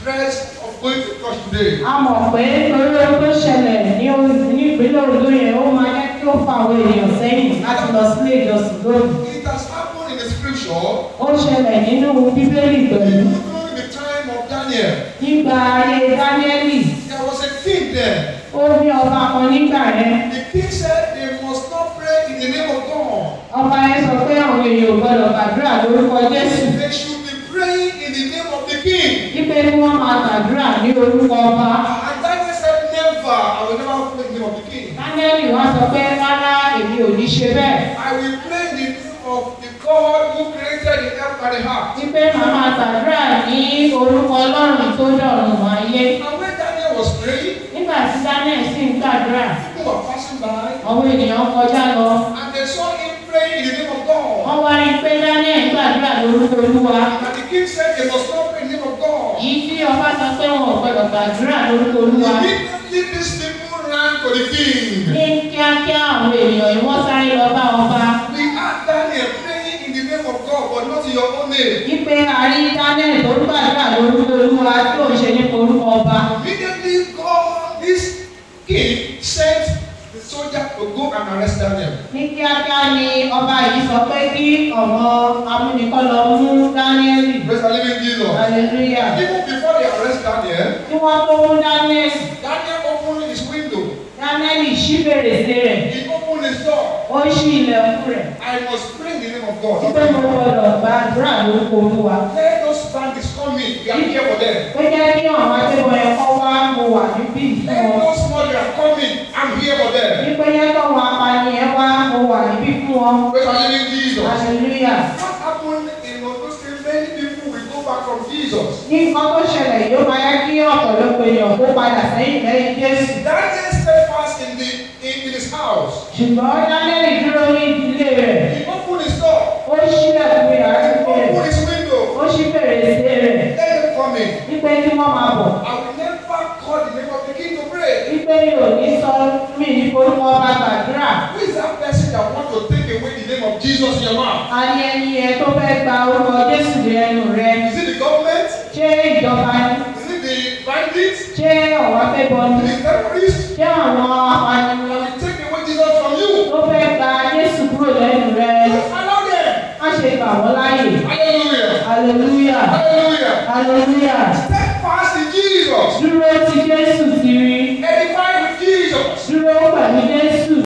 stress of going to church today. a mọ̀ pé torí ohun tó ṣẹlẹ̀ ní o- ní ìpínlẹ̀ Ondo yẹn ó máa jẹ́ kí ó fa àwọn èèyàn sẹ́yìn láti lọ sílé ìjọsìn lónìí. It has happened in the scripture ó ṣẹlẹ̀ nínú bíbélì pẹ̀lú even during the time of Daniel. nígbà ayé dáníẹ́lì There was a king there. ó ní ọba kan nígbà yẹn The king said they must not pray in the name of God. ọba yẹn sọ pé àwọn èèyàn ò gbọdọ̀ gbàdúrà lórúkọ Jésù They should be praying in the name of the king. wípé kí wọ́n máa gbàdúrà ní orúkọ ọba. And Daniel said, Never, I will never pray in the name of the king. dáníẹ́lì wá sọ pé rárá èmi ò ní ṣe bẹ́ẹ̀ I will pray in the name of the God who created the earth and the heart. wípé màá máa gbàdúrà ní orúkọ Ọlọ́run tó dọ̀run ayé. And when Daniel was praying, nígbà tí daniel sì ń gbàdúrà people were passing by àwọn ènìyàn kọjá lọ and they saw him praying in the name of God. wọ́n wá rí i pé daniel ń gbàdúrà lórúkọ olúwa And the king said they must not pray in the name of God. yìí tí ọba sọ pé wọn ò gbọdọ̀ gbàdúrà lórúkọ olúwa Immediately these people ran to the king. ní kíákíá àwọn ènìyàn yìí wọ́n sáré lọ bá ọba We had Daniel praying in the name of God, but not in your own name. wípé a rí daniel tó ń gbàdúrà lórúkọ olúwa tí ò ń ṣe nípa orúkọ ọba Immediately God, this king sent the soldier to go and arrest Daniel. ní kíákíá ni ọba yìí sọ pé kí ọ̀wọ́n amúnikọ́ lọ mú daniel Praise the living Jesus. hallelujah Even before they arrest Daniel, kí wọ́n tó mú daniel Daniel opened his window. daniel ṣí fèrèsé rẹ̀. He opened his door. ó ṣí ilẹ̀kùn rẹ̀ I must pray in the name of God. wípé mo gbọdọ̀ gbàdúrà lórúkọ olúwa. Let those bandits come in. We are here for them. ó jẹ́ kí àwọn akẹ́kọ̀ọ́ yẹn kọ́ wá mo wà níbí fún Let wọn. those murderers come in. I'm here for them. wípé yẹn kọ́ wọn apani yẹn wá mo wà níbí fún wọn. Praise the living Jesus. hallelujah. What happened in Ondo State? Many people will go back from Jesus. ní nǹkan tó ṣẹlẹ̀ yóò máa yẹ kí ọ̀pọ̀lọpọ̀ èèyàn kó padà sẹ́yìn lẹ́yìn jésù. Daniel stayed fast in the in, in his house. ṣùgbọ́n daniel dúró ní ìdílé rẹ̀. He opened his door. ó ṣí ẹ̀kún yàrá He ìgbé rẹ̀. opened his window. ó ṣí fèrèsé rẹ̀. Let them come in. wípé kí wọ́n máa bọ̀. I will never call the name of the king to pray. wípé yóò ní sọ mí ní orúkọ ọba gbàdúrà. Who is that person that want to take away the name of Jesus in your mouth? a ní ẹni yẹn tó fẹ́ gba orúkọ jésù ní ẹnu rẹ Is it the government? ṣé ìjọba ni Is it the bandits? ṣé ọ̀wá fẹ́ bọ ni Is it terrorists? ṣé àwọn apànìyàn That will take away Jesus from you? tó fẹ́ gba jésù kúrò lẹ́nu rẹ Just allow them. má ṣe gbà wọ́n láàyè Hallelujah. hallelujah Hallelujah. hallelujah Step fast in Jesus. dúró